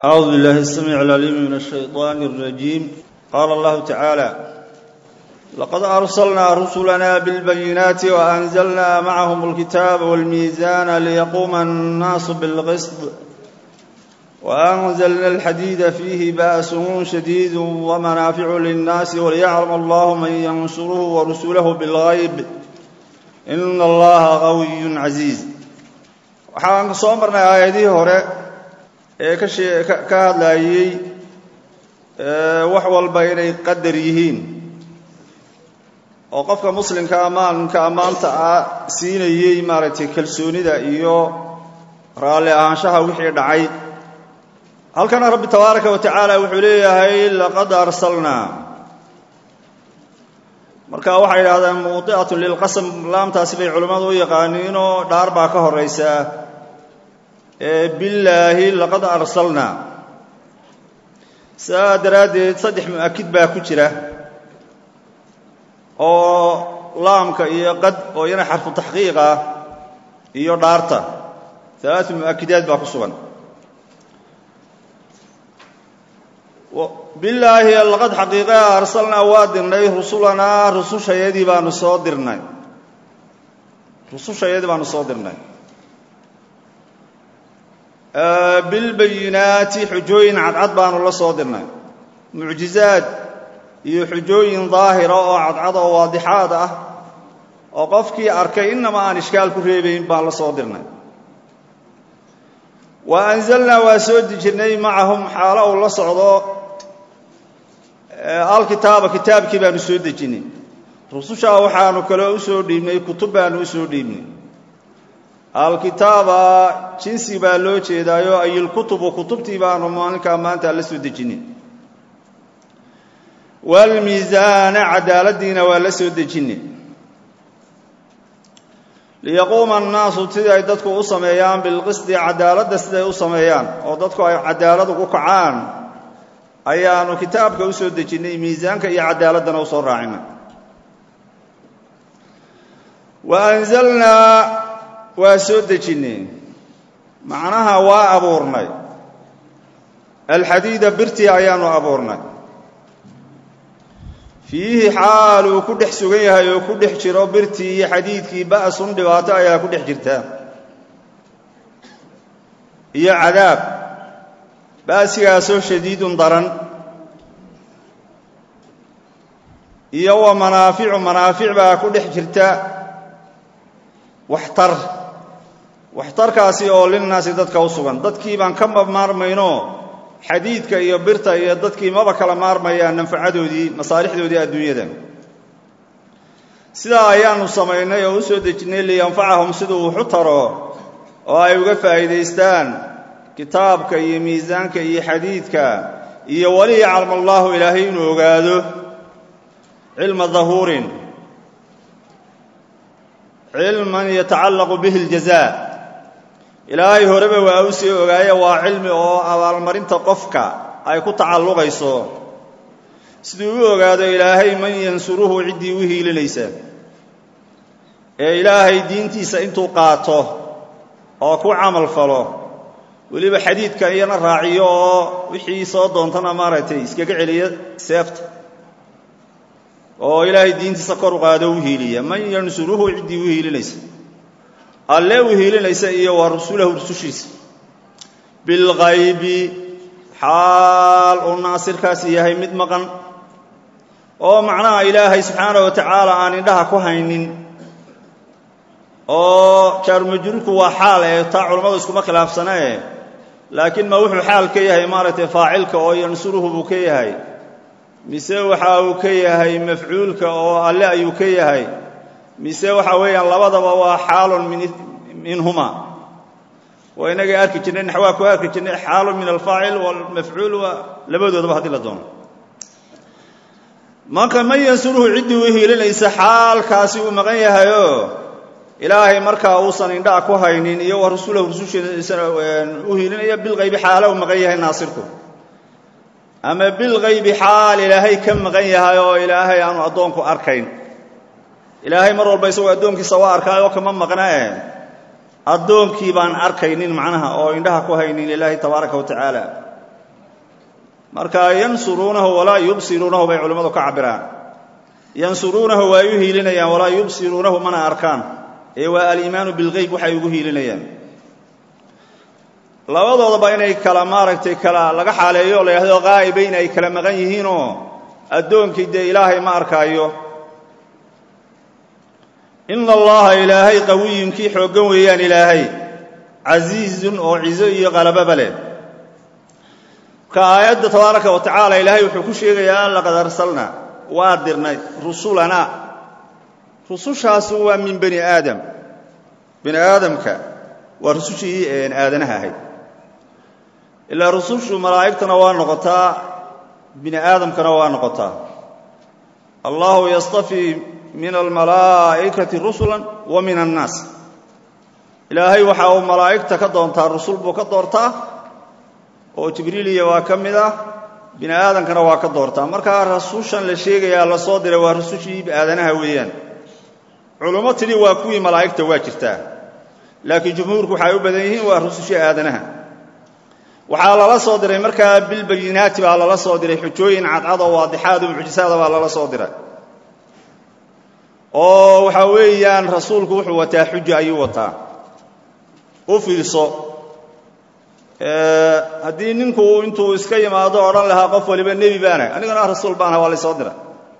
أعوذ بالله السميع العليم من الشيطان الرجيم قال الله تعالى لقد أرسلنا رسلنا بالبينات وأنزلنا معهم الكتاب والميزان ليقوم الناس بالقسط وأنزلنا الحديد فيه بأس شديد ومنافع للناس وليعلم الله من ينصره ورسله بالغيب إن الله قوي عزيز waxaan soo marnay aayadihii hore ee ka hadlayey wax walba inay qadar yihiin oo qofka muslimka ammaanka ammaanta ah siinayey maaragtay kalsoonida iyo raalli ahaanshaha wixii dhacay halkana rabbi tabaaraka wa tacaala wuxuu leeyahay laqad arsalnaa marka waxay yidhahdeen mudi'atun lilqasam laamtaasi bay culimmadu u yaqaaniinoo dhaar baa ka horaysaa billaahi laqad arsalnaa saa daraaddeed saddex mu'akid baa ku jira oo laamka iyo qad oo iyana xarfu taxqiiq ah iyo dhaarta alaatu mu'akidaad baa ku sugan billaahi laqad xaqiiqaa arsalnaa waa dirnay rusulanaa rusushayadii baanu soo dirnay rusushayadii baanu soo dirnay bilbayinaati xujooyin cadcad baanu la soo dirnay mucjizaad iyo xujooyin daahira oo cadcad oo waadixaad ah oo qofkii arkay inama aan ishkaal ku reebayn baan la soo dirnay wa anzalnaa waa soo dejinay macahum xaalo uu la socdo alkitaaba kitaabkii baanu soo dejinay rusushaa waxaanu kaloo u soo dhiibnay kutub baanu u soo dhiibnay alkitaaba jinsi baa loo jeedaayo ayilkutubu kutubtii baanu maalinkaa maanta la soo dejinay waalmiisaana cadaaladdiina waa la soo dejinay liyaquuma annaasu sidii ay dadku u sameeyaan bilqisdi cadaaladda siday u sameeyaan oo dadku ay cadaalad ugu kacaan ayaanu kitaabka u soo dejinnay miisaanka iyo cadaaladdana u soo raacinay wa anzalnaa waa soo dejinnay macnaha waa abuurnay alxadiida birtii ayaanu abuurnay fiihi xaal uu ku dhex sugan yahay oo ku dhex jiro birtii iyo xadiidkii ba'sun dhibaato ayaa ku dhex jirta iyo cadaab ba'sigaasoo shadiidun daran iyo wa manaaficu manaafic baa ku dhex jirta waxtar waxtarkaasi oo linnaasi dadka u sugan dadkii baan ka maarmayno xadiidka iyo birta iyo dadkii maba kala maarmayaan nanfacadoodii masaalixdoodii adduunyada sidaa ayaanu samaynay oo u soo dejinnay liyanfacahum siduu wuxu taro oo ay uga faa'iidaystaan kitaabka iyo miisaanka iyo xadiidka iyo wali yaclam allaahu ilaahay inuu ogaado cilma dahuurin cilman yatacallaqu bihi اljazaa ilaahay horeba waa u sii ogaaye waa cilmi oo abaalmarinta qofka ay ku tacalluqayso siduu u ogaado ilaahay man yansuruhu ciddii u hiilinaysa ee ilaahay diintiisa intuu qaato oo ku camal falo weliba xadiidka iyana raaciyo oo wixii soo doontana maaragtay iskaga celiya seefta oo ilaahay diintiisa kor u qaado u hiiliya man yansuruhu ciddii u hiilinaysa alle u hiilinaysa iyo wa rasulahu rusushiisa bilghaybi xaal uu naasirkaasi yahay mid maqan oo macnaha ilaahay subxaana wa tacaala aan indhaha ku haynin oo jaarumajruurku waa xaal ee taa culammadu iskuma khilaafsanee laakiin ma wuxuu xaal ka yahay maaragtay faacilka oo yansuruhu buu ka yahay mise waxa uu ka yahay mafcuulka oo alle ayuu ka yahay mise waxa weeyaan labadaba waa xaalun minhuma waa inagay arki jirnay naxwaa ku arki jirnay xaalun min alfaacil walmafcuul waa labadoodaba haddii la doono marka man yansuruhu ciddii u hiilinaysa xaalkaasi uu maqan yahayoo ilaahay markaa uusan indhaha ku haynin iyo wa rasuulahu rusushiisana u hiilinaya bilqaybi xaala uu maqan yahay naasirku ama bilqaybi xaal ilaahay ka maqan yahay oo ilaahay aanu addoonku arkayn ilaahay mar walba isagoo addoonkiisa waa arkaayoo kama maqnae addoonkii baan arkaynin macnaha oo indhaha ku haynin ilaahay tabaaraka wa tacaala marka yansuruunahu walaa yubsiruunahu bay culimmadu ka cabiraan yansuruunahu waa u hiilinayaan walaa yubsiruunahu mana arkaan ee waa aliimaanu bilgeyb waxay ugu hiilinayaan labadoodaba inay kala maaragtay kala laga xaaleeyo o la yidhahdo qaa'ibayn ay kala maqan yihiinoo addoonkii dee ilaahay ma arkaayo ina allaha ilaahay qawiyun kii xooggan weeyaan ilaahay casiizun oo cizo iyo qalababa leh marka aayadda tabaaraka wa tacaala ilaahay wuxuu ku sheegayaa an laqad arsalna waa dirnay rusulana rusushaasu waa min bani aadam bani aadamka waa rusushii aadanaha ahayd ilaa rusushu malaa'igtana waa noqotaa bini aadamkana waa noqotaa allahu yastafii min almalaa'ikati rusula wa min annaas ilaahay waxa uu malaa'igta ka doontaa rusul buu ka doortaa oo jibriiliya waa ka mid ah bini aadamkana waa ka doortaa markaa rasushan la sheegayaa la soo diray waa rusushii aadanaha weeyaan culummo tidhi waa kuwii malaa'igta waa jirtaa laakiin jumhuurku waxay u badan yihiin waa rusushii aadanaha waxaa lala soo diray markaa bilbayinaati baa lala soo diray xujooyin cadcad oo waadixaad oo mucjisaada baa lala soo diray oo waxaa weeyaan rasuulku wuxuu wataa xuja ayuu wataa u fiirso haddii ninku intuu iska yimaado odhan lahaa qof waliba nebi baana anigana rasuul baana waa laysoo diray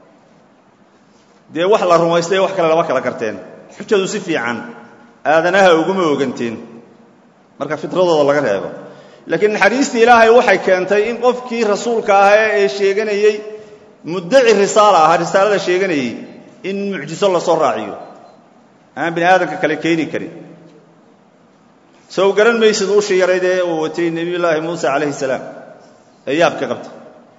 dee wax la rumaystay wax kale lama kala garteen xujadu si fiican aadanaha uguma oganteen marka fitradooda laga reebo laakiin naxariistii ilaahay waxay keentay in qofkii rasuulka ahaa ee sheeganayey muddaci risaala ahaa risaalada sheeganayey in mucjiso lasoo raaciyo aan bini aadamka kale keeni karin sow garan maysid ushii yarayd ee uu watay nebiyullaahi muuse calayhi salaam ee yaabka qabtay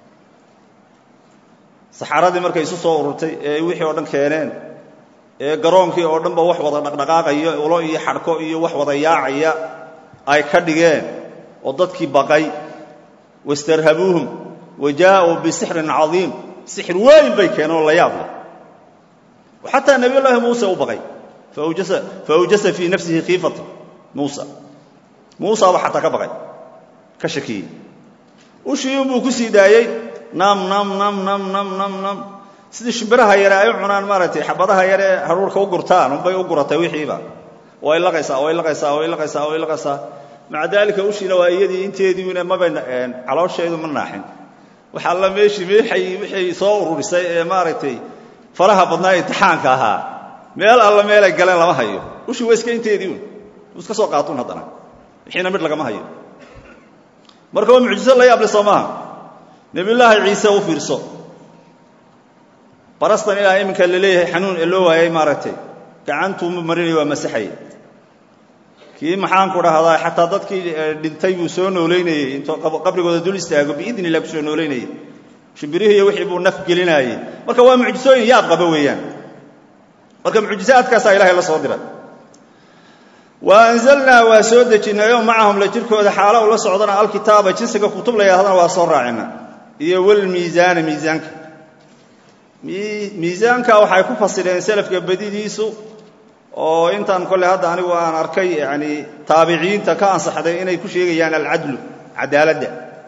saxaradii markay isu soo ururtay ee wixii oo dhan keeneen ee garoonkii oo dhanba wax wada dhaqdhaqaaqaya ulo iyo xadhko iyo wax wada yaacaya ay ka dhigeen oo dadkii baqay wastarhabuuhum wa jaa'uu bisixrin cadiim sixir weyn bay keeneen oo la yaab leh xataa nebiyullaahi muuse u baqay faawjasa fii nafsihi khiifata muusa muusaaba xataa ka baqay ka shakiyey ushiiunbuu ku sii daayey nam nam nam nam nam nam nam sidii shimbiraha yare ay u cunaan maaragtay xabadaha yare haruurka u gurtaan unbay u guratay wixiiba way laqaysaa way laqaysaa way laqaysaa way laqaysaa maca daalika ushiina waa iyadii inteediina maba caloosheedu ma naaxin wax alla meeshii meexay wixay soo ururisay ee maaragtay faraha badnaa imtixaanka ahaa meel alla meelay galeen lama hayo ushii waa iska inteedii un iska soo qaatun haddana wixiina midh lagama hayo marka waa mucjiso la yaable soo maaha nebiyullaahi ciise u fiirso barastan ilaa iminka la leeyahay xanuun ee loo waayay maaragtay gacantuu marinaya waa masaxay kii maxaanku dhahdaa xataa dadkii dhintay buu soo noolaynayey intuu qabrigooda dul istaago biidni illah ku soo noolaynayey shimbirihii iyo wixii buu naf gelinaayey marka waa mucjisooyin yaab qaba weeyaan marka mucjisaadkaasaa ilahay la soo diray wa anzalnaa waa soo dejinnay oo macahum la jirkooda xaalo u la socdana alkitaaba jinsiga kutub la yidhahdana waa soo raacina iyo walmiisaana miisaanka miisaanka waxay ku fasireen selafka badidiisu oo intaan kolley hadda anigu aan arkay yani taabiciinta ka ansaxday inay ku sheegayaan alcadlu cadaaladda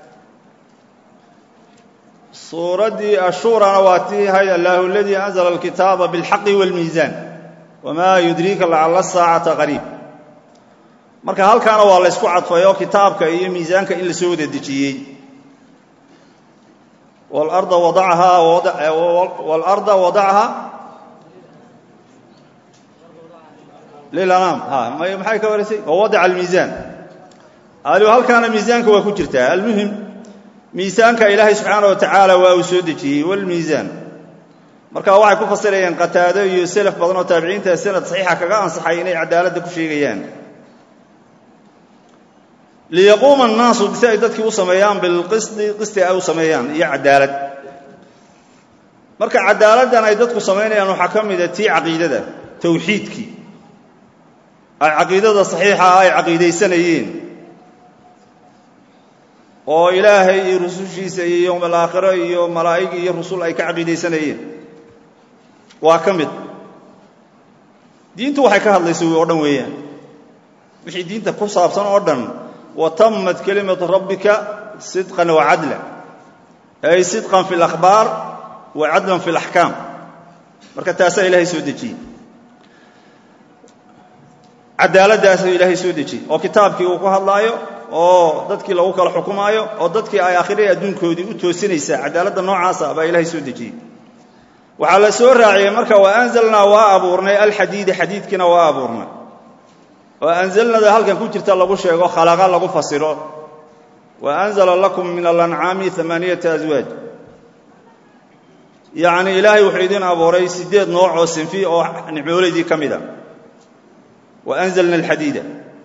suuraddii ashuurana waa tii hay allahu aladii anzla alkitaaba biاlxaqi wاlmiisaan wamaa yudriika lacala saacata qariib marka halkaana waa la ysku cadfay oo kitaabka iyo miisaanka in la soo wada dejiyey walarda wadacahaa walarda wadacahaa lilanaam maxay ka wareysay wawadaca almiisaan aliu halkaana miisaanka waa ku jirtaa almuhim miisaanka ilaahay subxaana wa tacaala waa uu soo dejiyey walmiisaan marka waxay ku fasirayaan qataado iyo selaf badan oo taabiciinta sanad saxiixa kaga ansaxay inay cadaaladda ku sheegayaan liyaquuma annaasu si ay dadkii u sameeyaan bilqisdi qisti ay u sameeyaan iyo cadaalad marka cadaaladdan ay dadku samaynayaan waxaa ka mida tii caqiidada tawxiidkii ay caqiidada saxiixa ah ay caqiidaysanayeen oo ilaahay iyo rusushiisa iyo yowm alaakhiro iyo malaa'ig iyo rusul ay ka caqiidaysanayeen waa ka mid diintu waxay ka hadlaysa oo dhan weeyaan wixii diinta ku saabsan oo dhan wa tammat kelimatu rabbika sidqan wa cadla ay sidqan fi اlakhbaar wa cadlan fi اlaxkaam marka taasaa ilaahay soo dejiyey cadaaladdaasuu ilaahay soo dejiyey oo kitaabkii uu ku hadlaayo oo dadkii lagu kala xukumaayo oo dadkii ay akhriya adduunkoodii u toosinaysaa cadaaladda noocaasa baa ilaahay soo dejiyey waxaa la soo raaciyey marka wa anzalnaa waa abuurnay alxadiida xadiidkiina waa abuurnay oo anzalnada halkan ku jirta lagu sheego khalaqa lagu fasiro wa anzala lakum min alancaami amaaniyata aswaaj yacni ilaahay wuxuu idin abuuray siddeed nooc oo sinfi oo nicmoolaydii ka mid a wa anzalna alxadiida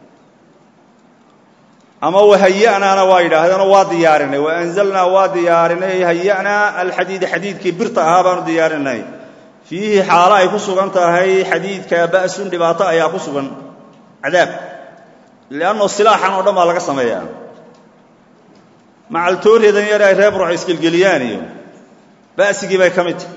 ama wahaya'naana waa yidhaahdeenoo waa diyaarinay wa anzalnaa waa diyaarinay haya'naa alxadiida xadiidkii birta ahaa baanu diyaarinay fiihi xaalo ay ku sugan tahay xadiidka ba'sun dhibaato ayaa ku sugan cadaab lianno silaaxan oo dhan baa laga sameeyaa macaltooreedan yar ay reer burca isgelgeliyaan iyo ba'sigii bay ka mid tahay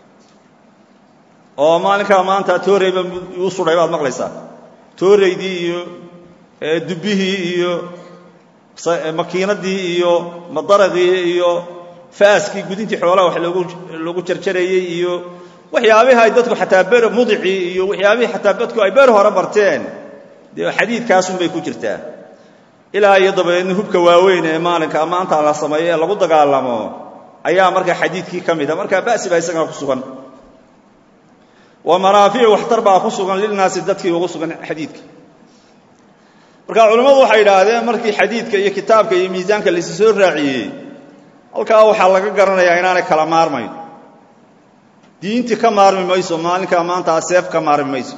oo maalinkaa maanta tooreyba uu sudhay baad maqlaysaa tooreydii iyo dubbihii iyo makiinadii iyo madaraqii iyo faaskii gudintii xoolaha wax loogu jarjarayey iyo waxyaabihii ay dadku xataa ber mudicii iyo waxyaabihii xataa dadku ay beer hore barteen dee xadiidkaasunbay ku jirtaa ilaa iyo dabadeedna hubka waaweyn ee maalinka maanta la sameeyo ee lagu dagaalamo ayaa markaa xadiidkii ka mida markaa ba'si baa isagana ku sugan wa manaaficu waxtar baa ku sugan lilnaasi dadkii ugu sugan xadiidka marka culimmadu waxay idhaahdeen markii xadiidka iyo kitaabka iyo miisaanka laysu soo raaciyey halkaa waxaa laga garanayaa inaanay kala maarmayn diintii ka maarmi mayso maalinkaa maantaa seef ka maarmi mayso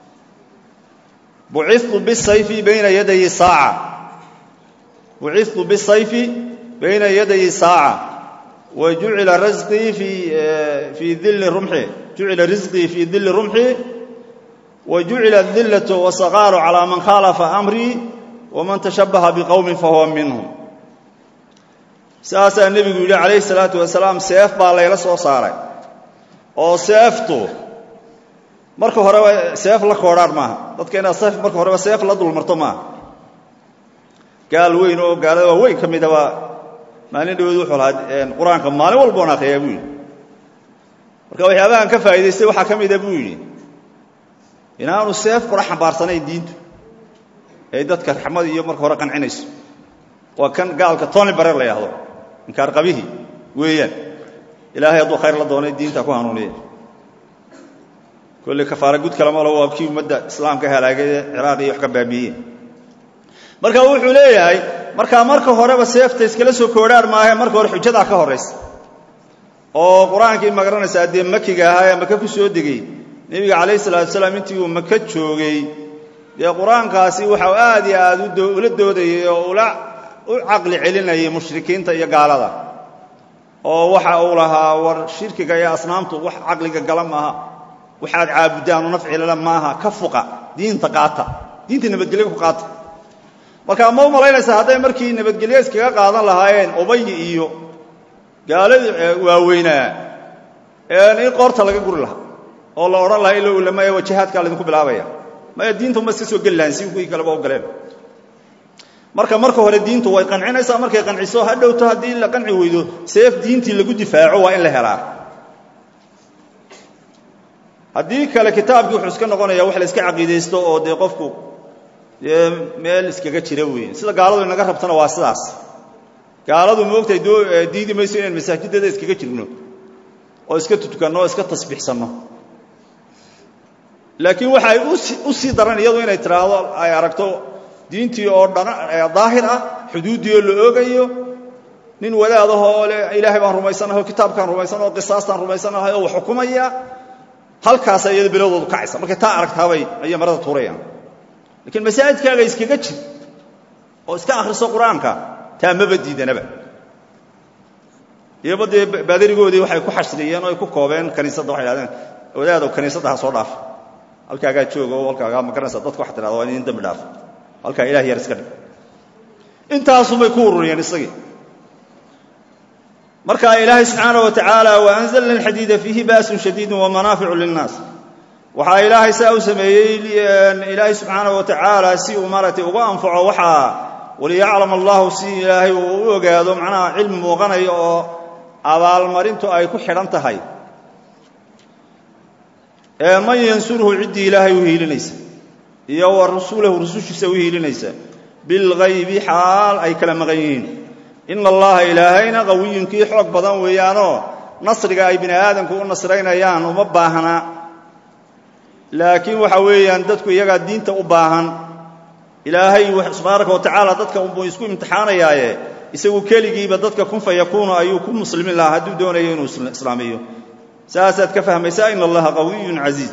bucitu bisayfi bayna yadayi saaca bucitu bisayfi bayna yadayi saaca wa jucila rasqii fii dilli rumxi jucila risqii fii dilli rumxi wa jucila adillatu wasaqaaru calaa man khaalafa amrii waman tashabbaha biqowmin fahuwa minhum saasaa nebigu yidhi calayhi salaatu wasalaam seef baa layla soo saaray oo seeftu marka horeba seef la koodhaan maaha dadka inaad seef marka horeba seef la dulmarto maaha gaal weyn oo gaalada waa weyn ka midaba maalin dhawood wuxuu lahaa qur-aanka maalin walboon akhriyaa buu yidhi marka waxyaabahan ka faa'idaystay waxaa ka mida buu yidhi inaanu seef kula xambaarsanayn diintu ee dadka raxmad iyo marka hore qancinayso waa kan gaalka tony barer la yidhaahdo inkaar qabihii weeyaan ilaahay hadduu khayr la doonay diinta ku hanuuniya kolley kafaara gud kalama lo waa kii ummadda islaamka halaagay ciraaq iyo wax ka baabiiyeen marka wuxuu leeyahay markaa marka horeba seefta iskala soo koodhaan maahe marka hore xujadaa ka horraysa oo qur-aankii magaranaysaa dee makiga ahaa ee maka ku soo degey nebiga calayhi salaatu salaam intii uu maka joogay dee qur-aankaasi waxau aad iyo aad ula doodayay oo ula u caqli celinayay mushrikiinta iyo gaalada oo waxa uu lahaa war shirkiga iyo asnaamtu wax caqliga gala maaha waxaad caabuddaanu nafcilala maaha ka fuqa diinta qaata diinta nabadgelyo ku qaata marka ma u malaynaysaa hadday markii nabadgelyo iskaga qaadan lahaayeen ubayi iyo gaaladii waaweynaa in qoorta laga guri lahaa oo la odhan lahaa ilo ulamaya wajahaadkaa laydinku bilaabaya maya diinta uma iska soo geli lahayn si kuwii kaleba u galeen marka marka hore diintu way qancinaysaa markay qanciso ha dhowto haddii la qanci weydo seef diintii lagu difaaco waa in la helaa haddii kale kitaabkii wuxuu iska noqonaya wax la iska caqiidaysto oo dee qofku dee meel iskaga jira weeye sida gaaladu inaga rabtana waa sidaas gaaladu moogtahay diidi mayso inaan masaajidada iskaga jirno oo iska tutukanno oo iska tasbiixsanno laakiin waxa ay u sii daran iyadu inay tidhaahdo ay aragto diintii oo daahir ah xuduuddii oo la oogayo nin wadaadahoo le ilaahay baan rumaysanahay oo kitaabkaan rumaysanaha o qisaastaan rumaysanahay oo wax xukumaya halkaasa iyado bilowdoodu kacaysa markay taa aragtaabay ayay marada tuurayaan lakiin masaajidkaaga iskaga jir oo iska akhriso qur-aanka taa maba diidanaba iyoba dee baadarigoodii waxay ku xashriyeen oo ay ku koobeen kaniisadda waxay hahdeen wadaadow kaniisadda ha soo dhaaf halkaagaa jooga oo halkaagaa ma garanaysa dadku waxa tirahda waa in dambi dhaafo halkaa ilaah yar iska dhig intaasubay ku ururiyeen isagii marka ilaahay subxaanaه wa tacaala waanzalna alxadiida fiihi ba'sun shadiidu wamanaaficu linnaas waxaa ilaahay saa u sameeyey ilaahay subxaanaه wa tacaala si uu maaragtay uga anfaco waxaa waliyaclam allahu si ilaahay uu u ogaado macnaha cilmi muuqanaya oo abaalmarintu ay ku xidhan tahay ee man yansurhu ciddii ilaahay u hiilinaysa iyo wa rasuulahu rusushiisa u hiilinaysa bilgaybi xaal ay kala maqan yihiin ina allaha ilaahayna qawiyun kii xoog badan weeyaanoo nasriga ay bini aadamku u nasraynayaan uma baahna laakiin waxa weeyaan dadku iyagaa diinta u baahan ilaahay subxaanaka wa tacaala dadka unbuu isku imtixaanayaaye isagu keligiiba dadka kun fa yakuunu ayuu ku muslimin lahaa hadduu doonayo inuu islaamiyo saasaad ka fahmaysaa in allaha qawiyun casiiz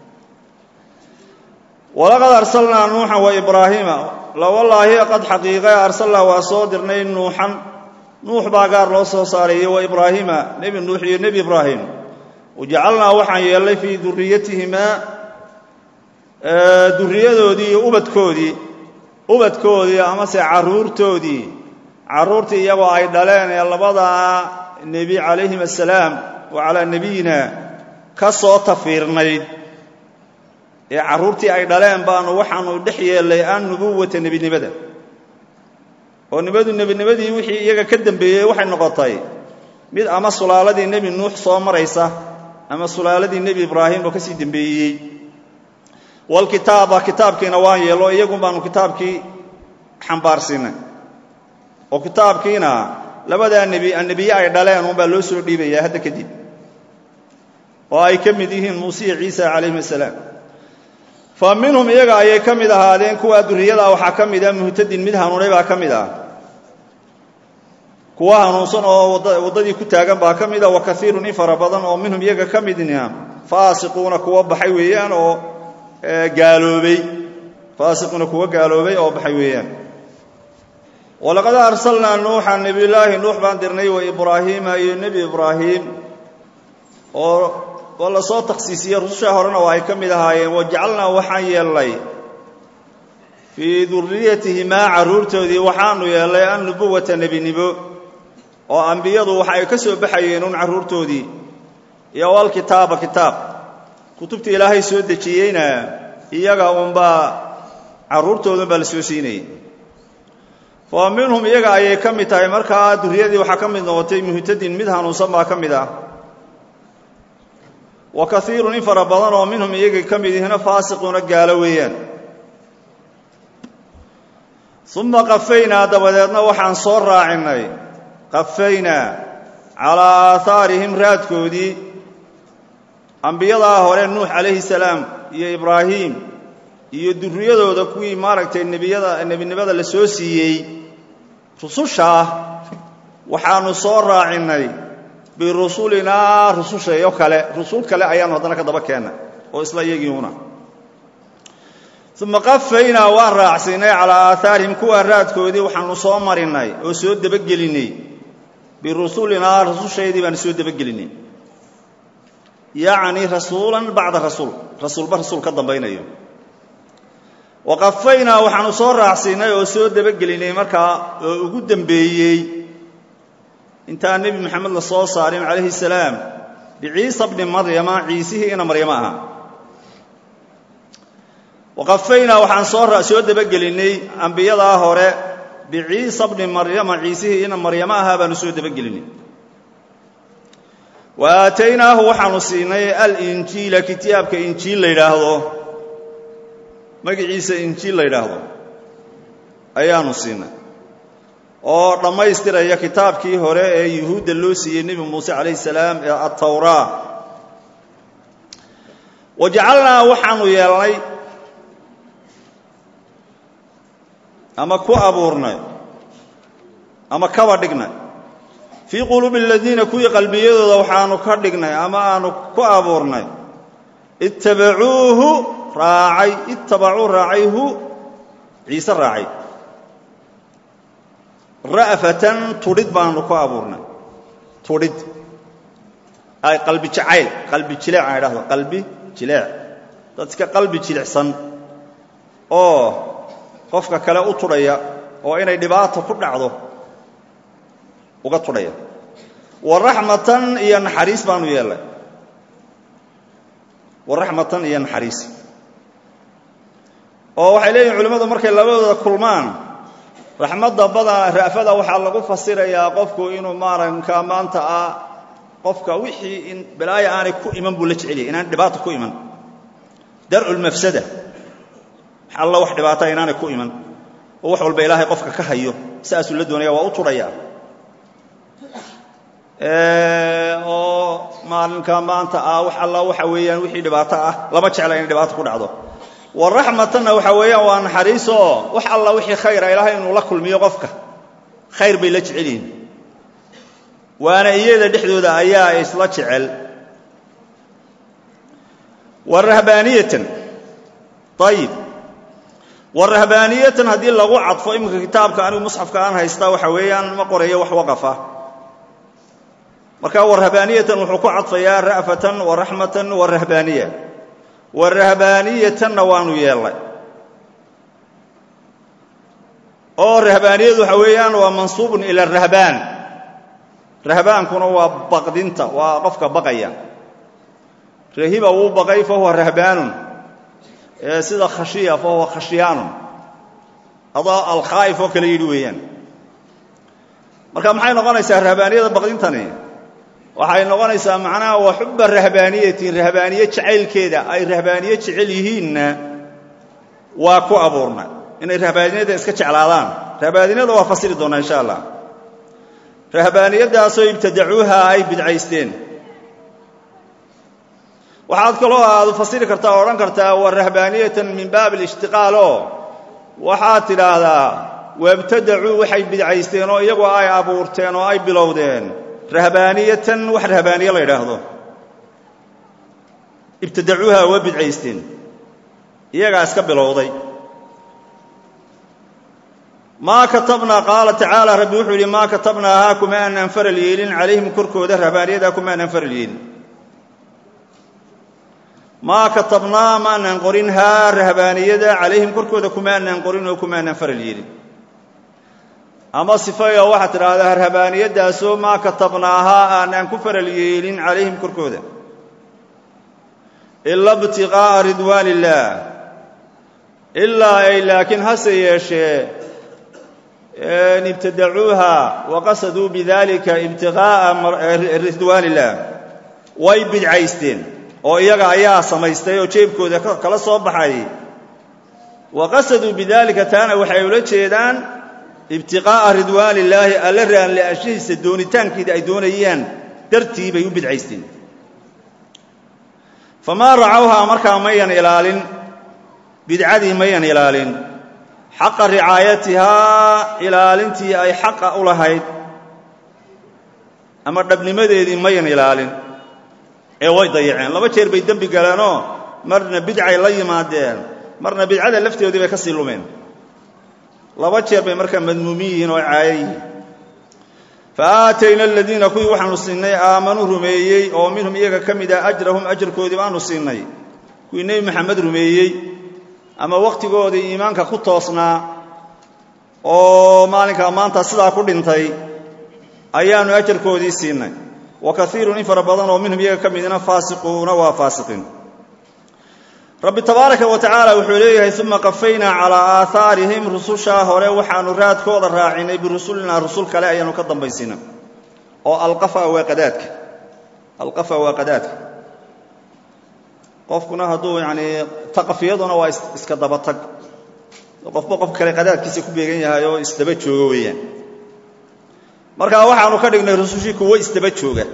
walaqad arsalnaa nuuxan wa ibraahiima lawallaahi qad xaqiiqe arsalnaa waa soo dirnay nuuxan nuux baa gaar loo soo saaray iyo wa ibraahiima nebi nuux iyo nebi ibraahim wajacalnaa waxaan yeelnay fii duriyatihimaa duriyadoodii iyo ubadkoodii ubadkoodii amase carruurtoodii carruurtii iyagoo ay dhaleen ee labadaa nebi calayhim assalaam wa calaa nebiyina ka soo tafiirnayd ee carruurtii ay dhaleen baanu waxaanu dhex yeellay an nubuwata nebinimada oo nibadu nebinimadii wixii iyaga ka dembeeyey waxay noqotay mid ama sulaaladii nebi nuux soo maraysa ama sulaaladii nebi ibraahim oo ka sii dembeeyey walkitaaba kitaabkiina waan yeello iyagun baanu kitaabkii xambaarsiinay oo kitaabkiina labadaa nebi annebiye ay dhaleen unbaa loo soo dhiibayaa hadda kadib oo ay ka mid yihiin muuse iyo ciisa calayhim assalaam fa minhum iyaga ayay ka mid ahaadeen kuwaa durriyadaa waxaa ka mid ah muhtadin mid hanuunay baa ka mid ah kuwa hanuunsan oo waddadii ku taagan baa ka mid ah wa kaiirun in fara badan oo minhum iyaga ka midna faasiquuna kuwa baxay weeyaan oo gaaloobay faasiquuna kuwa gaaloobay oo baxay weeyaan walaqad arsalnaa nuuxa nebiyullaahi nuux baan dirnay wa ibraahiima iyo nebi ibraahim oo oo la soo takhsiisiyey rususha horena waa ay ka mid ahaayeen wajacalnaa waxaan yeelnay fii duriyatihimaa carruurtoodii waxaanu yeelnay annubuwata nebinimo oo ambiyadu waxa ay ka soo baxayeen un carruurtoodii iyo walkitaaba kitaab kutubta ilaahay soo dejiyeyna iyaga unbaa carruurtoodan baa la soo siinayay fa minhum iyaga ayay ka mid tahay markaa duriyadii waxaa ka mid noqotay muhtadin mid hanuunsan baa ka mid ah wa kaiirun in fara badan oo minhum iyaga ka mid ihina faasiquuna gaalo weeyaan uma qafaynaa dabadeedna waxaan soo raacinay qafaynaa calaa aahaarihim raadkoodii ambiyadaa hore nuux calayhi salaam iyo ibraahim iyo durriyadooda kuwii maaragtay nebiyada nebinimada la soo siiyey rusushaa waxaanu soo raacinay birusulinaa rusushayo kale rusul kale ayaanu haddana ka daba keennay oo isla iyagiiuna uma qafaynaa waan raacsiinay calaa aahaarihim kuwaa raadkoodii waxaanu soo marinay oo soo debagelinnay birusulinaa rusushaydii baanu soo debagelinnay yacni rasuulan bacda rasuul rasuulba rasuul ka dambaynayo wa qafaynaa waxaanu soo raacsiinay oo soo debagelinnay markaa oo ugu dembeeyey intaan nebi moxamed la soo saarin calayhi salaam biciisa bni maryama ciisihii ina maryamo ahaa waqafaynaa waxaan soo soo debagelinnay ambiyadaa hore biciisa bni maryama ciisihii ina maryamo ahaa baanu soo debagelinnay wa aataynaahu waxaanu siinay alinjiila kitaabka injiil la yidhaahdo magiciisa injiil la yidhaahdo ayaanu siinay oo dhammaystiraya kitaabkii hore ee yuhuudda loo siiyey nebi muuse calayhi salaam ee attawraa wa jacalnaa waxaanu yeelnay ama ku abuurnay ama kaba dhignay fii quluubi aladiina kuwii qalbiyadooda waxaanu ka dhignay ama aanu ku abuurnay ittabacuuhu raacay ittabacuu raacay hu ciise raacay ra'fatan tudhid baanu ku abuurnay tudhid ay qalbi jacayl qalbi jileec aan idhahdo qalbi jileec dad iska qalbi jilicsan oo qofka kale u tudhaya oo inay dhibaato ku dhacdo uga tudhaya wa raxmatan iyo naxariis baanu yeelnay wa raxmatan iyo naxariis oo waxay leeyihin culimmadu markay labadooda kulmaan raxmadda bada ra'fada waxaa lagu fasirayaa qofku inuu maaranka maanta ah qofka wixii in balaayo aanay ku iman buu la jecelyahay inaan dhibaato ku iman darcu lmafsada wax alla wax dhibaata inaanay ku iman oo wax walba ilaahay qofka ka hayo saasuu la doonaya waa u turhaya oo maalinka maanta ah wax alla waxa weeyaan wixii dhibaato ah lama jecla inay dhibaato ku dhacdo waraxmatanna waxa weeyaan waa naxariisoo wax alla wixii khayra ilaahay inuu la kulmiyo qofka khayr bay la jecel yihiin waana iyada dhexdooda ayaa isla jecel warahbaaniyatan ayib warahbaaniyatan haddii lagu cadfo iminka kitaabka anigu musxafka aan haystaa waxa weeyaan ma qorayo wax waqafa marka warahbaaniyatan wuxuu ku cadfayaa ra'fatan waraxmatan warahbaaniya warahbaaniyatanna waanu yeellay oo rahbaaniyadu waxa weeyaan waa mansuubun ila rahbaan rahbaankuna waa baqdinta waa qofka baqaya rahiba wuu baqay fahuwa rahbaanun sida khashiya fahuwa khashyaanun adaa alkhaa'if oo kale yidhi weeyaan marka maxay noqonaysaa rahbaaniyada baqdintani waxay noqonaysaa macnaha waa xubba rahbaaniyatin rahbaaniye jacaylkeeda ay rahbaaniye jecel yihiinna waa ku abuurna inay rahbaaniyada iska jeclaadaan rahbaaniyada waa fasiri doonaa insha allah rahbaaniyadaasoo ibtadacuuha ay bidcaysteen waxaad kaloo aad fasiri kartaa o odhan kartaa wa rahbaaniyatan min baab alishtiqaal oo waxaad tidhaahdaa wabtadacuu waxay bidcaysteen oo iyagoo ay abuurteen oo ay bilowdeen rahbaaniyatan wax rahbaaniye la yidhaahdo ibtadacuuha waa bidcaysteen iyagaa iska bilowday maa katabnaa qaala tacaala rabbi wuxuu yidhi maa katabnaahaa kuma aanaan faral yeelin calayhim korkooda rahbaaniyadaa kuma aanaan faral yeelin maa katabnaa ma aanaan qorin haa rahbaaniyada calayhim korkooda kuma aanaan qorin oo kuma aanaan faral yeelin ama sifayo waxaad tidhaahdaa rahbaaniyadaasoo maa katabnaahaa aanaan ku faral yeelin calayhim korkooda ila ibtiqaa'a ridwaan illaah ilaa ay laakiin hase yeeshee ibtadacuuha waqasaduu bidalika ibtiqaa'a ridwaan illaah way bidcaysteen oo iyaga ayaa samaystay oo jeebkooda kala soo baxay waqasaduu bidalika taana waxay ula jeedaan ibtiqaa'a ridwaan illaahi alla raanli'ashihiisa doonitaankeeda ay doonayaan dartii bay u bidcaysteen famaa racawhaa markaa mayan ilaalin bidcadii mayan ilaalin xaqa ricaayatihaa ilaalintii ay xaqa u lahayd ama dhabnimadeedii mayan ilaalin ee way dayaceen laba jeer bay dembi galeenoo marna bidcay la yimaadeen marna bidcada lafteedii bay ka sii lumeen laba jeer bay markaa madmuumin yihiin oo caayo yihiin fa aatayna aladiina kuwii waxaanu siinay aamanuu rumeeyey oo minhum iyaga ka mid ah ajrahum ajarkoodii baanu siinay kuwii nebi maxamed rumeeyey ama wakhtigoodii iimaanka ku toosnaa oo maalinkaa maanta sidaa ku dhintay ayaannu ajarkoodii siinay wa kaiirun in fara badan oo minhum iyaga ka midna faasiquuna waa faasiqiin rabbi tabaaraka wa tacaala wuxuu leeyahay uma qafaynaa calaa aahaarihim rusushaa hore waxaannu raadkooda raacinay birusulinaa rusul kale ayaannu ka dambaysiina oo alqafa waa qadaadka alqafa waa qadaadka qofkuna hadduu yanii taqafiyaduna waa iska dabatag qofba qof kale qadaadkiisa ku beegan yahay oo isdaba jooga weeyaan markaa waxaannu ka dhignay rusushii kuwo isdaba jooga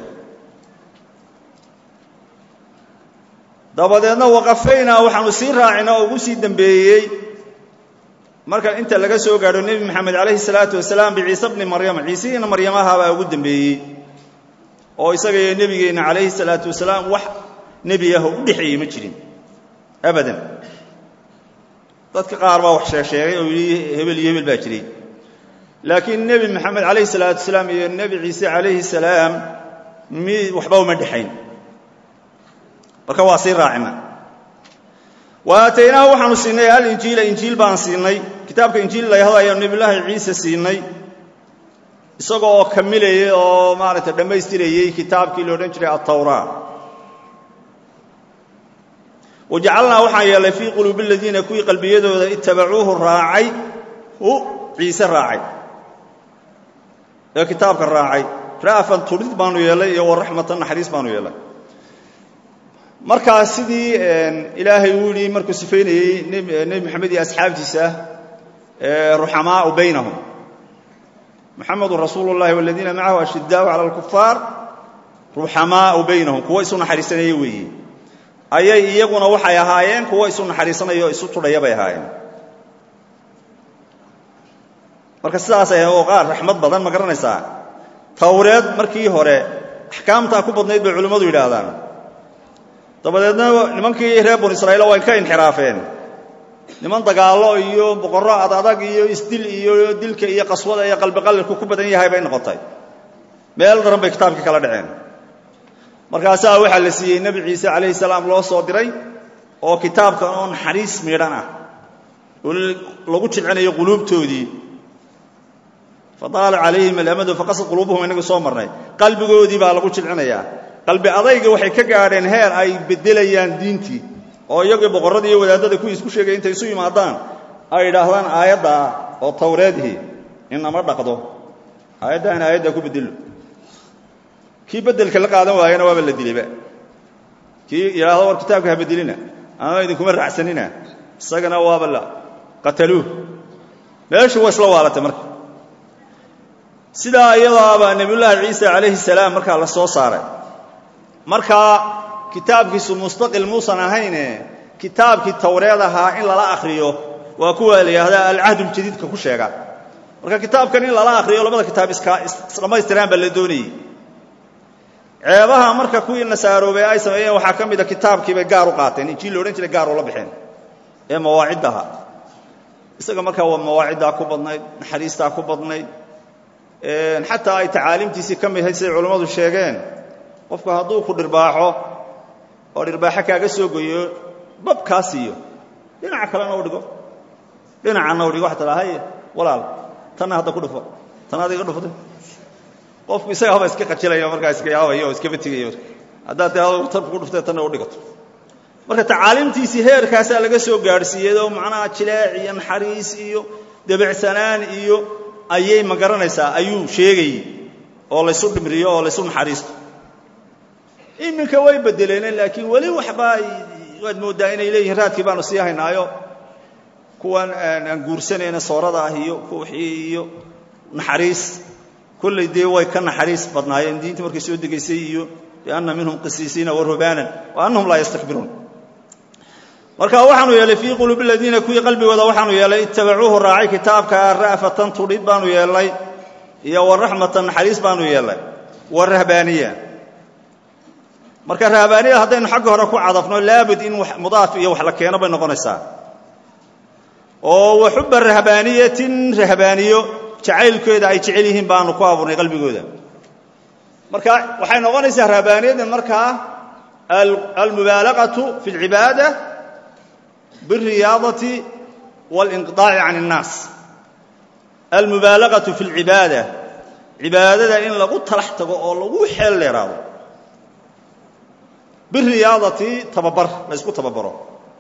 dabadeedna waqafaynaa waxaanu sii raacina oo ugu sii dembeeyey marka inta laga soo gaadho nebi moxamed calayhi salaatu wasalaam biciise bni maryama ciisihiina maryamahabaa ugu dembeeyey oo isaga iyo nebigeenna calayhi salaatu wasalaam wax nebi ah oo u dhexeeyey ma jirin abadan dadka qaar baa wax sheegsheegay oo yidhi hebel iyo hebel baa jiray laakiin nebi moxamed calayhi salaatu wasalaam iyo nebi ciise calayhi salaam mi waxba uma dhexayn marka waa sii raacina wa aataynaahu waxaanu siinay alinjiila injiil baan siinay kitaabka injiil layahdo ayaanu nebiyullaahi ciise siinay isagoo oo kamilayay oo maaragtay dhammaystirayey kitaabkii la odhan jiray altawraa wajacalnaa waxaan yeelnay fii quluubi aladiina kuwii qalbiyadooda itabacuuhu raacay ciise raacay ee kitaabka raacay ra'afan tudhid baanu yeelay iyo waraxmatan naxariis baanu yeelay markaa sidii ilaahay uu yidhi markuu sifaynayey nebi moxamed iyo asxaabtiisa ruxamaau baynahum muxamedun rasuulu llahi waladiina macahu ashidaau cala alkufaar ruxamaau baynahum kuwo isu naxariisanaya weeye ayay iyaguna waxay ahaayeen kuwo isu naxariisanaya oo isu tudhaya bay ahaayeen marka sidaasay oo qaar raxmad badan ma garanaysaa tawreed markii hore axkaamtaa ku badnayd bay culimmadu yidhaahdaan dabadeedna nimankii reer banu israa'iil way ka inxiraafeen niman dagaallo iyo boqorro adadag iyo isdil iyo dilka iyo qaswada iyo qalbiqallilku ku badan yahay bay noqotay meel daran bay kitaabkii kala dhaceen markaasaa waxaa la siiyey nebi ciise calayhi salaam loo soo diray oo kitaabkan oo naxariis miidhan ah oo lagu jilcinayo quluubtoodii fadaala calayhim alamadu faqasad quluubuhum inagu soo marnay qalbigoodii baa lagu jilcinayaa qalbi adayga waxay ka gaadheen heer ay beddelayaan diintii oo iyagii boqorradii iyo wadaadada kuwii isku sheegay intay isu yimaadaan ay idhaahdaan aayadda ah oo tawreedihii inama dhaqdo aayaddaana aayaddaa ku bedelo kii beddelka la qaadan waayana waaba la dilayba kii yidhaahdo war kitaabka ha bedelina ama idinkuma raacsanina isagana waaba la qataluuh meeshu waa isla waalatay marka sidaa iyadaabaa nebiyullaahi ciisa calayhi salaam markaa la soo saaray markaa kitaabkiisu mustaqil muusan ahayne kitaabkii tawreed ahaa in lala akhriyo waa kuwa la yidhahdaa alcahduljadiidka ku sheega marka kitaabkan in lala akhriyo labada kitaab isdhammaystiraan baa la doonayey ceebaha marka kuwii nasaaroobay ay sameeyeen waxaa ka mida kitaabkiibay gaar u qaateen injiil la odhan jiray gaar ula baxeen ee mawaaciddaha isaga markaa waa mawaaciddaa ku badnayd naxariistaa ku badnayd xataa ay tacaalimtiisii ka mid ahayd siday culammadu sheegeen qofku hadduu ku dhirbaaxo oo dhirbaaxo kaaga soo goyo bab kaa siiyo dhinaca kalena u dhigo dhinacanna u dhigo waxa tiraa haye walaal tanna hadda ku dhufo tan adiga dhuftay qofku isaga haba iska qajilaya markaa iska yaabaya oo iskaba tegayo haddaad tirado tan ku dhuftee tanna u dhigato marka tacaalimtiisii heerkaasaa laga soo gaadhsiiyey oo macnaha jileec iyo naxariis iyo debecsanaan iyo ayay ma garanaysaa ayuu sheegayey oo laysu dhimriyo oo laysu naxariisto iminka way bedeleen laakiin weli waxbaa waad mooddaa inay leeyihiin raadkii baanu sii haynaayo kuwan aan guursanayna soorada ah iyo kuwixii iyo naxariis kolley dee way ka naxariis badnaayeen diintii markay soo degaysay iyo bianna minhum qisiisiina warubaanan wa annahum laa yastakbiruun marka waxaanu yeelay fii quluubi aladiina kuwii qalbigooda waxaanu yeelay ittabacuuhu raacay kitaabka ra'fatan tudhid baanu yeelnay iyo waraxmatan naxariis baanu yeelnay warahbaaniya marka rahbaaniyada haddaynu xagga hore ku cadafno laabud in mudaaf iyo wax la keeno bay noqonaysaa oo wa xubba rahbaaniyatin rahbaaniyo jacaylkeeda ay jecel yihiin baanu ku abuurnay qalbigooda marka waxay noqonaysaa rahbaaniyadan markaa almubaalaqatu fi اlcibaada biاlriyaadati waاlinqiطaaci can الnaas almubaalaqatu fi اlcibaada cibaadada in lagu talax tago oo lagu xeel dheeraado biriyaadati tababar la ysku tababaro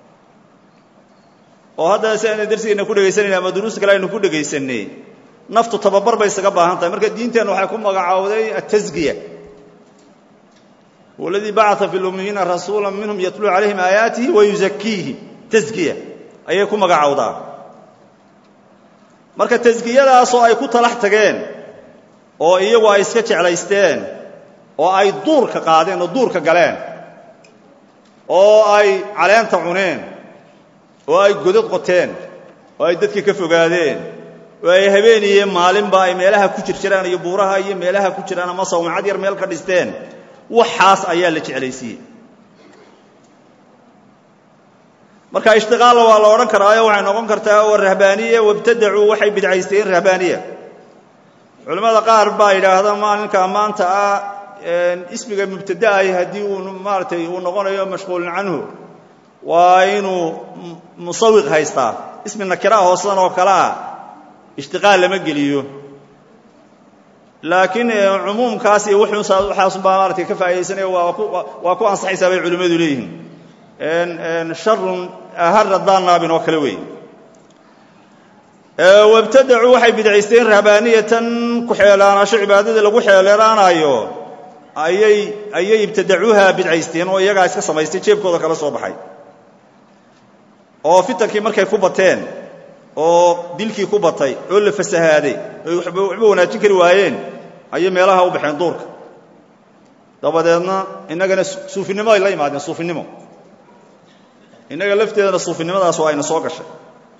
oo hadda si aynu darsigeenna ku dhegaysanayna ama duruus kale aynu ku dhegaysanay naftu tababar bay isaga baahan tahay marka diinteenna waxay ku magacaawday atasgiya huwa aladii bacaa fi lummiyiina rasuula minhum yatluu calayhim aayaatihi wayuzakiihim tasgiya ayay ku magacaawdaa marka tasgiyadaasoo ay ku talax tageen oo iyagu ay iska jeclaysteen oo ay duurka qaadeen oo duurka galeen oo ay caleenta cuneen oo ay godad qoteen oo ay dadka ka fogaadeen oo ay habeen iyo maalinba ay meelaha ku jir jiraan iyo buuraha iyo meelaha ku jiraan ama sawmacad yar meel ka dhisteen waxaas ayaa la jeclaysiiyey marka ishtiqaalla waa la odhan karaayo waxay noqon kartaa oo rahbaaniya wabtadacuu waxay bidcaysteen rahbaaniya culimmada qaar baa yidhaahda maalinka maanta ah ismiga mubtadaay haddii uu maaratay uu noqonayo mashquulin canhu waa inuu musawiq haystaa ismi nakiraa hoosadan oo kale ah ishtiqaal lama geliyo laakiin cumuumkaas iyo waxaasunbaa maaratay ka faa'idaysanaya waa ku ansaxaysaa bay culimmadu leeyihiin sharun ahara daanaabin oo kale weeye wabtadacuu waxay bidcaysteen rahbaaniyatan ku-xeelaanaasho cibaadada lagu xeeleeraanayo ayay ayay ibtadacuuha bidcaysteen oo iyagaa iska samaystay jeebkooda kala soo baxay oo fitankii markay ku bateen oo dilkii ku batay oo la fasahaaday oy waxba wanaajin kari waayeen ayay meelaha u baxeen duurka dabadeedna innagana suufinimo ay la yimaadeen suufinimo innaga lafteedana suufinimadaas waa ayna soo gashay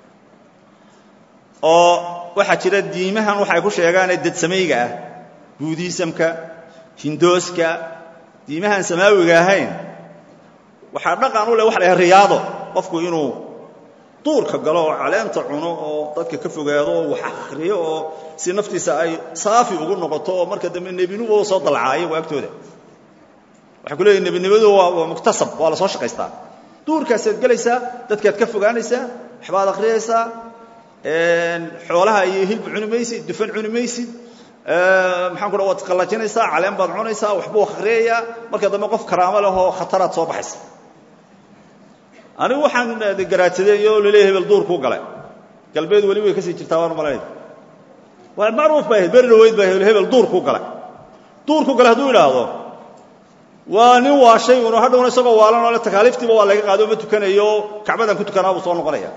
oo waxaa jira diimahan waxay ku sheegaanee dadsamayga ah buudiisamka hindooska diimahaan samaawiga ahayn waxaa dhaqan u leh waxa la yhaha riyaado qofku inuu duurka galo oo caleenta cuno oo dadka ka fogaado oo wax akhriyo oo si naftiisa ay saafi ugu noqoto oo marka dambe nebinimu soo dalcaa iyagu agtooda waxay ku leeyihin nebinimadu waa muktasab waa la soo shaqaystaa duurkaasaad gelaysaa dadkaad ka fogaanaysaa waxbaad akhriyaysaa xoolaha iyo hilba cuni maysid dufan cuni maysid maxaan ku dha waad qallajinaysaa caleen baad cunaysaa waxbuu akhriyayaa marka dambe qof karaamo leh oo khataraad soo baxaysa anigu waxaan garaadsaday oo laleeya hebel duurkuu galay galbeed weli way ka sii jirtaa waan malaynaya waa macruuf bay ahayd beri dhaweyd baa hebel duurkuu galay duurkuu galay hadduu idhaahdo waa nin waashay un hadhowna isagoo waalan oo le takaaliiftiiba waa laga qaado ma tukanayo kacbadan ku tukanaa buu soo noqonaya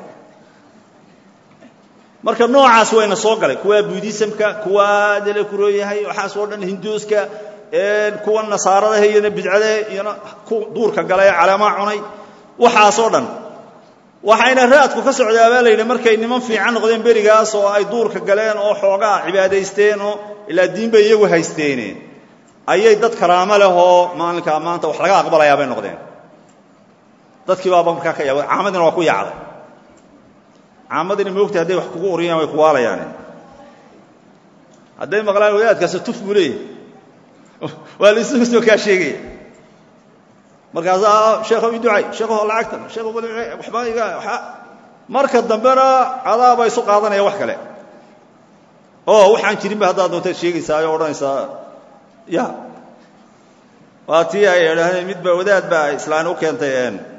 marka noocaas wayna soo galay kuwa buudisamka kuwa dele kurooyahay waxaas oo dhan hinduuska kuwa nasaaradaha iyona bidcade iyona duurka gala ee caleemaa cunay waxaasoo dhan waxayna raadku ka socdaa baa layidhi markay niman fiican noqdeen berigaas oo ay duurka galeen oo xoogaa cibaadaysteen oo ilaa diin bay iyagu haysteene ayay dad karaamo leh oo maalinkaa maanta wax laga aqbalayaa bay noqdeen dadkii baaba markaa ka yaaba caamadina waa ku yaacday caamadina moogta hadday wax kugu uriyaan way kuwaalayaane hadday maqlaan wadaadkaas tuf buu leeyahy waa la isu soo kaa sheegaya markaasaa sheekhow ii ducay sheekhow lacagtan sheekhow waxba iga marka dambena cadaaba isu qaadanaya wax kale oo waxaan jirinba haddaad doontaad sheegaysaa oo odhanaysaa ya waa tii ay idhaahdeen midba wadaad baa islaan u keentay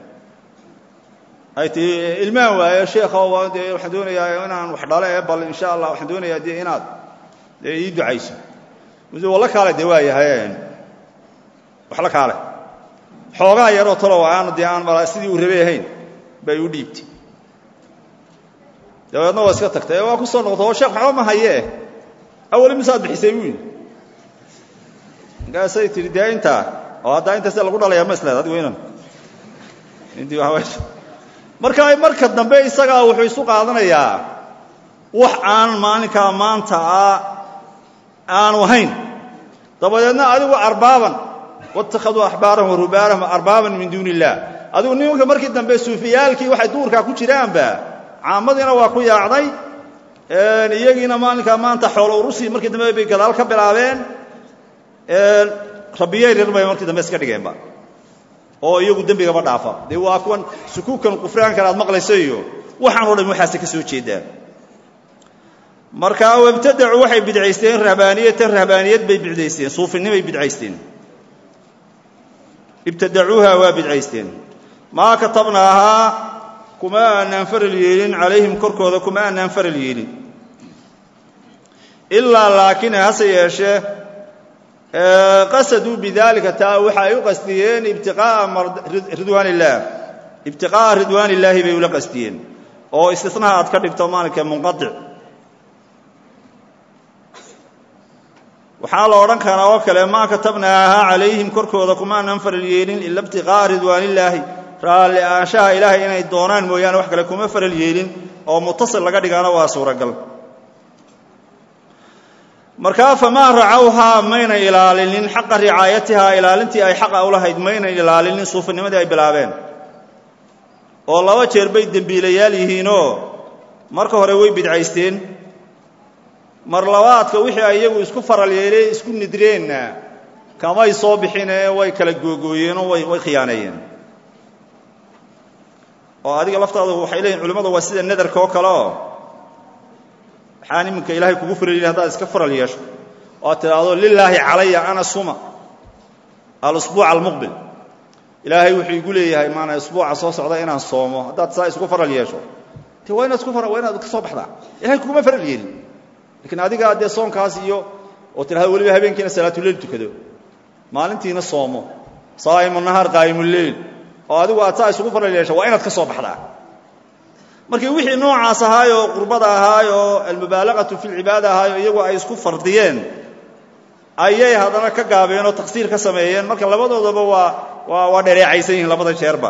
ay tii ilmaan waaye sheekhow dee waxaan doonayaa inaan wax dhale ee bal insha allah waxaan doonayaa dee inaad dee ii ducayso walla kaale dee waa yahay wax la kaale xoogaa yaroo talow aanu dee aan mala sidii uu rabay ahayn bay u dhiibtay dabeedna waa iska tagtay waa ku soo noqota oo sheekh waxba ma hayee awali misaad bixisay buu yidhi markaasay tihi dee intaa oo haddaa intaa sida lagu dhalayaa ma isleed adigu inan intii waa marka marka dambe isagaa wuxuu isu qaadanayaa wax aan maalinkaa maanta ah aanu ahayn dabadeedna adigu arbaaban waittakhaduu axbaarahum wa rubaanahum arbaaban min duuni illah adigu nimanka markii dambe suufiyaalkii waxay duurkaa ku jiraanba caamadiina waa ku yaacday iyagiina maalinkaa maanta xoolo urusii markii dambe bay gadaal ka bilaabeen rabbiyay rir bay markii dambe iska dhigeenba oo iyagu dembigaba dhaafa dee waa kuwan sukuukan qufraankan aad maqlayso iyo waxaan o dhan waxaase ka soo jeedaan marka wabtadacuu waxay bidcaysteen rahbaaniyatan rahbaaniyad bay bidcaysteen suufinimay bidcaysteen ibtadacuuha waa bidcaysteen maa katabnaahaa kuma aanaan faral yeelin calayhim korkooda kuma aanaan faral yeelin ilaa laakiin hase yeeshee qasaduu bidalika taa waxa ay u qasdiyeen ibtiqaa'a ridwaan illaah ibtiqaa'a ridwaan illaahi bay ula qasdiyeen oo istisnaha aad ka dhigto maalinka munqadic waxaa la odhan karaa oo kale maa katabnaahaa calayhim korkooda kumaanan faral yeelin ila ibtiqaa'a ridwaanillaahi raalli aanshaha ilaahay inay doonaan mooyaane wax kale kuma faral yeelin oo mutasil laga dhigaana waa suuragal markaa famaa racawhaa mayna ilaalinin xaqa ricaayatihaa ilaalintii ay xaqa u lahayd mayna ilaalinin suufinimadii ay bilaabeen oo laba jeer bay dembiilayaal yihiinoo marka hore way bidcaysteen mar labaadka wixii ay iyagu isku faral yeeleen isku nidreenna kamay soo bixinee way kala googooyeenoo way way khiyaaneeyeen oo adiga laftaadu waxay leeyihin culimmadu waa sida nadarka oo kale oo waxaan iminka ilaahay kugu faral yidhi hadaad iska faral yeesho oo ad tidhaahdo lilaahi calaya ana suma alusbuuc almuqbil ilaahay wuxuu igu leeyahay maana isbuuca soo socda inaan soomo haddaad saa isku faral yeesho te waa inaad isku waa inaad ka soo baxdaa ilahay kuguma faral yeelin lakiin adigaa dee soonkaas iyo oo tidhahda weliba habeenkiina salaatuleyl tukado maalintiina soomo saa'imu nahaar qaa'imuleyl oo adigu aad saa isugu faral yeesha waa inaad ka soo baxdaa markii wixii noocaas ahaayoo qurbada ahaayoo almubaalaqatu fi lcibaada ahaayo iyagu ay isku fardiyeen ayay haddana ka gaabeen oo taqsiir ka sameeyeen marka labadoodaba waa waa waa dhereecaysan yihiin labada jeerba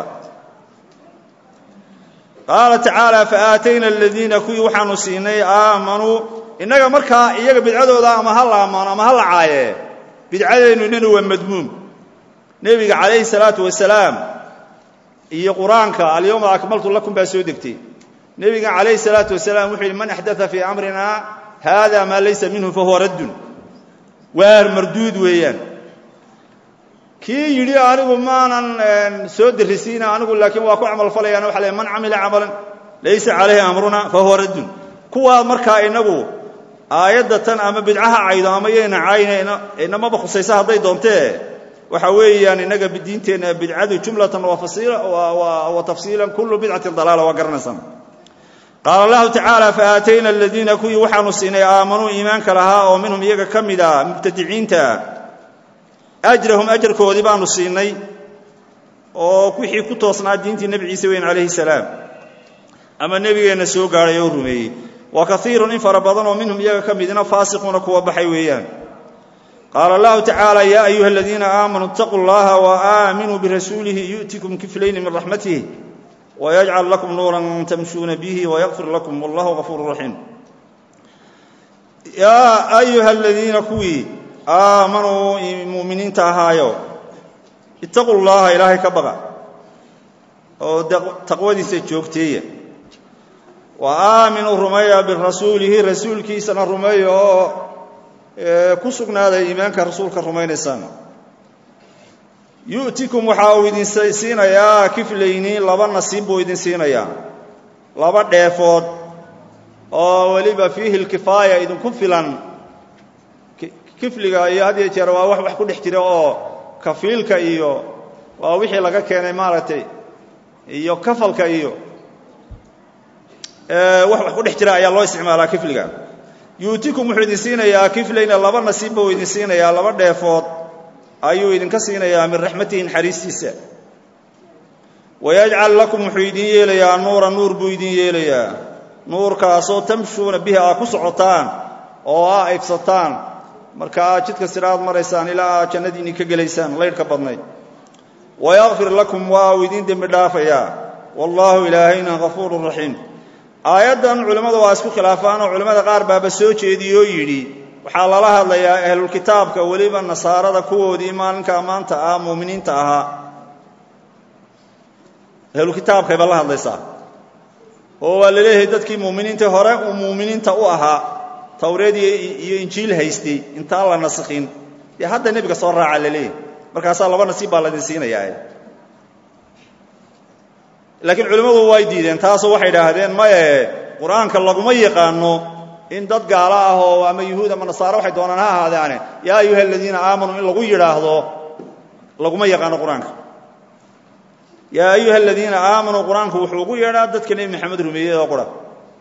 qaala tacaala faaatayna aladiina kuwii waxaanu siinay aamanuu innaga markaa iyaga bidcadooda ama ha la ammaano ama ha la caaye bidcadeennu inanu waa madmuum nebiga calayhi salaatu wasalaam iyo qur-aanka alyawma akmaltu lakum baa soo degtay nebiga calayhi salaatu wasalaam wuxuu yidhi man axdaa fii amrina haada maa laysa minhu fahuwa raddun waar marduud weeyaan kii yidhi anigu maanan soo derisiina anigu laakiin waa ku camal falayaan waxa le man camila camalan laysa calayhi amruna fahuwa raddun kuwaa markaa inagu aayadda tan ama bidcaha caydo ama yayna cayna inamaba khusaysa hadday doontee waxa weeyaan innaga diinteenna bidcadu jumlatan wa tafsiilan kullu bidcatin dalaala waa garanaysaan qaala allahu tacaala faaatayna aladiina kuwii waxaanu siinay aamanuu iimaanka lahaa oo minhum iyaga ka mid a mubtadiciinta ajrahum ajarkoodii baanu siinay oo wixii ku toosnaa diintii nebi ciise weyn calayhi salaam ama nebigeenna soo gaadhay oo rumeeyey wa kaiirun in fara badan oo minhum iyaga ka midna faasiquuna kuwa baxay weeyaan qaala allahu tacaala yaa ayuha aladiina aamanuu itaquu llaha wa aaminuu birasuulihi yu'tikum kiflayni min raxmatih wayajcal lakum nuuran tamshuuna bihi wayaqfir lakum wallahu gafuuru raxiim yaa ayuha aladiina kuwii aamanuu muuminiinta ahaayo itaquu llaha ilaahay ka baqa oo taqwadiisa joogteeya wa aaminuu rumeeya birasuulihi rasuulkiisana rumeeya oo ku sugnaaday iimaanka rasuulka rumaynaysaan yu'tikum waxa uu idin siinayaa kiflayni laba nasiib buu idin siinayaa laba dheefood oo weliba fiihi lkifaaya idinku filan kifliga iyo had iyo jeer waa wax wax ku dhex jira oo kafiilka iyo waa wixii laga keenay maaragtay iyo kafalka iyo wax wax ku dhex jira ayaa loo isticmaalaa kifliga yu'tikum wuxuu idin siinayaa kiflayna laba nasiib buu idin siinayaa laba dheefood ayuu idinka siinayaa min raxmatihi naxariistiisa wayajcal lakum wuxuu idin yeelayaa nuura nuur buu idin yeelayaa nuurkaasoo tamshuuna bihi aa ku socotaan oo aa aybsataan marka aad jidka siraad maraysaan ilaa aad jannadiinni ka gelaysaan laydhka badnayd wayakfir lakum waa uu idin dembi dhaafayaa wallaahu ilaahayna gafuurun raxiim aayaddan culimmadu waa isku khilaafaanoo culimmada qaar baaba soo jeediyoo yidhi waxaa lala hadlayaa ahlulkitaabka weliba nasaarada kuwoodii maalinka maanta ah muuminiinta ahaa ahlulkitaabkay baa la hadlaysaa oo waa la leeyahay dadkii muuminiinta hore uu muuminiinta u ahaa tawreed iyo injiil haystay intaan la naskhin dee hadda nebiga soo raaca la leeyahay markaasaa laba nasiib baa laydin siinayaa laakiin culimmadu way diideen taasoo waxay idhaahdeen maye qur-aanka laguma yaqaano in dad gaalo ah oo ama yuhuud ama nasaaro waxay doonaan ha ahaadeane yaa ayuha aladiina aamanuu in lagu yidhaahdo laguma yaqaano qur-aanka yaa ayuha aladiina aamanuu qur-aanku wuxuu ugu yeedhaa dadka nebi maxamed rumeeyey oo qura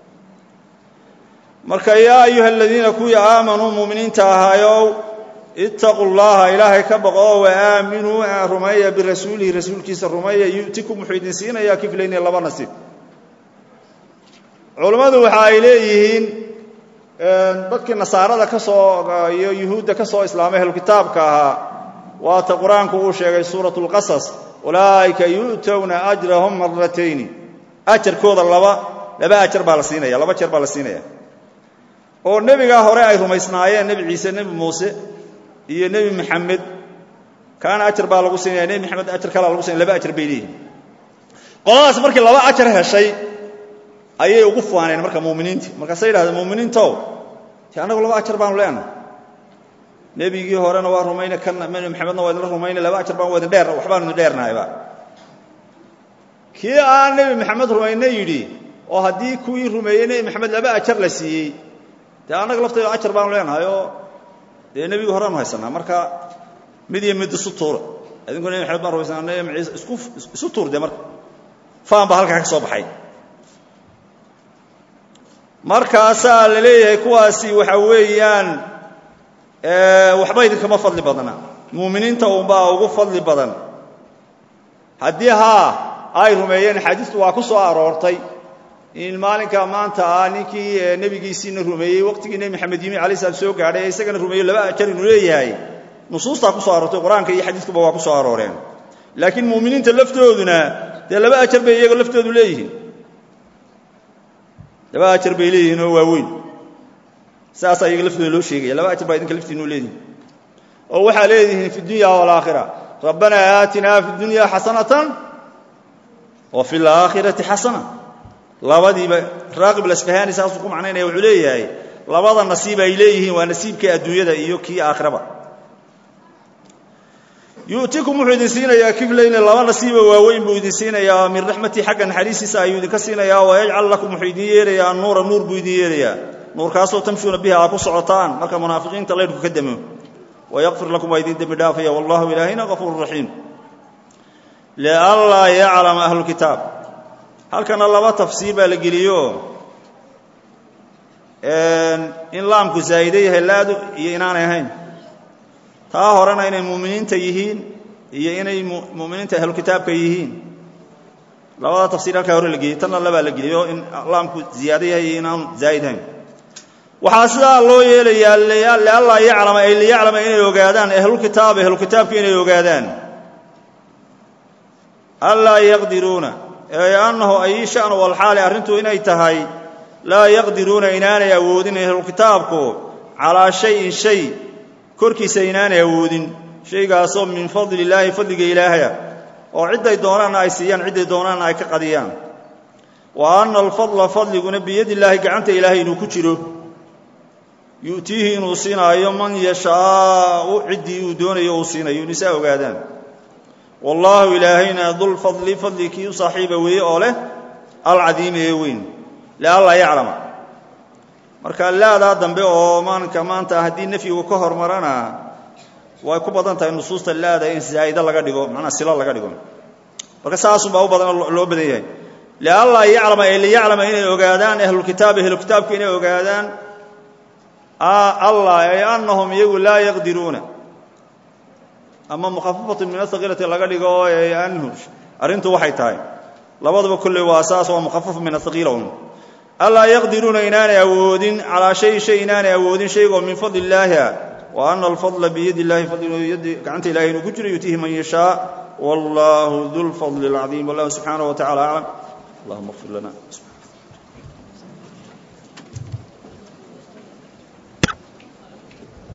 marka yaa ayuha aladiina kuwii aamanuu muuminiinta ahaayow ittaquu llaha ilaahay ka baqo oo waaaminuu rumeeya birasuulihi rasuulkiisa rumeeya yu'tikum wuxuu idin siinayaa kiflayni laba nasiib culammadu waxa ay leeyihiin dadkii nasaarada ka soo iyo yuhuudda ka soo islaamay ahlukitaabka ahaa waata qur-aanku uu sheegay suuratu lqasas ulaa'ika yu'towna ajrahum maratayni ajarkooda laba laba ajar baa la siinaya laba jeer baa la siinaya oo nebigaa hore ay rumaysnaayeen nebi ciise nebi muuse iyo nebi maxamed kaana ajar baa lagu siinaya nebi maxamed ajar kalaa lagu siinaya laba ajar bay leeyihin qoladaas markii laba ajar heshay ayay ugu faaneen marka muminiintii markaasay yidhahdeen muminiintow te annagu laba ajar baanu leenahay nebigii horena waa rumayne kan nebi maxamedna waa idinla rumayne laba ajar baan waa idin dheer waxbaanu idin dheernahayba kii aan nebi maxamed rumayne yidhi oo haddii kuwii rumeeyey nebi maxamed laba ajar la siiyey dee annaga lafteeda ajar baanu leenahay oo dee nebigii horeanu haysanaa marka mid iyo mid isu tuura idinku nebi maxamed baan rumaysanaa nebi ciise isku isu tuur dee marka faan baa halkaa ka soo baxay markaasaa la leeyahay kuwaasi waxa weeyaan waxba idinkama fadli badna muuminiinta unbaa ugu fadli badan haddii haa ay rumeeyeen xadiistu waa ku soo aroortay in maalinka maanta ah ninkii nebigiisiina rumeeyey waqtigii nebi maxamed yimi alay slam soo gaadhay ee isagana rumeeyo laba ajar inuu leeyahay nusuustaa ku soo aroortay qur-aanka iyo xadiiskuba waa ku soo arooreen laakiin muuminiinta laftooduna dee laba ajar bay iyaga laftoodu leeyihiin laba ajar bay leeyihiin oo waaweyn saasaa iyaga laftooda loo sheegaya laba ajar baa idinka laftiinu leedihin oo waxaa leedihiin fi dunya waalaakhira rabbanaa aatinaa fi dunya xasanatan wa fi laakhirati xasana labadiiba raaqib lasfahani saasuu ku macnaynaya wuxuu leeyahay labada nasiib ay leeyihiin waa nasiibkii adduunyada iyo kii aakhiraba yu'tikum wuxuu idin siinayaa kiflayni laba nasiiba waaweyn buu idin siinayaa min raxmatii xagga naxariistiisa ayuu idinka siinayaa wayajcal lakum wuxuu idin yeelayaa annuura nuur buu idin yeelayaa nuurkaasoo tamshuuna bihi aa ku socotaan marka munaafiqiinta laydhku ka damo wayaqfir lakum waa idin dembi dhaafaya wallahu ilaahina gafuuru raxiim lianlaa yaclama ahlukitaab halkana laba tafsiir baa la geliyo in laamku zaa'ide yahay laadu iyo inaanay ahayn taa horena inay muuminiinta yihiin iyo inay muminiinta ahlukitaabka yihiin labada tafsiir halkaa hore la geliyey tanna labaa la geliyo in laamku ziyaado yahay iyo inaanu zaa'id ahayn waxaa sidaa loo yeelayaa lianlaa yaclama ay liyaclama inay ogaadaan ahlulkitaab ahlukitaabka inay ogaadaan anlaa yaqdiruuna ee annahu ay shanu walxaali arrintu inay tahay laa yaqdiruuna inaanay awoodin ahlukitaabku calaa shayin shay korkiisa inaanay awoodin shaygaasoo min fadli illaahi fadliga ilaahaya oo cidday doonaanna ay siiyaan cidday doonaanna ay ka qadiyaan wa anna alfadla fadliguna biyadi illaahi gacanta ilaahay inuu ku jiro yu'tiihi inuu siinaayo man yashaau ciddii uu doonayo uu siinayo nisaa ogaadaan wallaahu ilaahayna dulfadli fadligii u saaxiiba weeye oo leh alcadiimi ee weyn lianlaa yaclama marka laadaa dambe oo maalinka maanta haddii nafyigu ka hormarana way ku badan tahay nusuusta laada in zaa'ida laga dhigo macnaa silo laga dhigo marka saasunbaa u badan loo badan yahay lianlaa yaclama ee liyaclama inay ogaadaan ahlulkitaab ahlukitaabka inay ogaadaan allah ay annahum iyagu laa yaqdiruuna ama mukhafafatu min ahaqiilati laga dhigo ee anhu arrintu waxay tahay labadaba kolley waa saas waa mukhafafu min ahaqiila un allaa yaqdiruuna inaanay awoodin calaa shay shay inaanay awoodin shaygoo min fadli illaahi ah wa ana alfadla biyadi illahi fadlyadi gacanta ilahay inuu ku jiro yutiihi man yashaa wallahu du lfadli alcadiim wallahu subxaanaه wa tacala aclam allahuma اغfir lana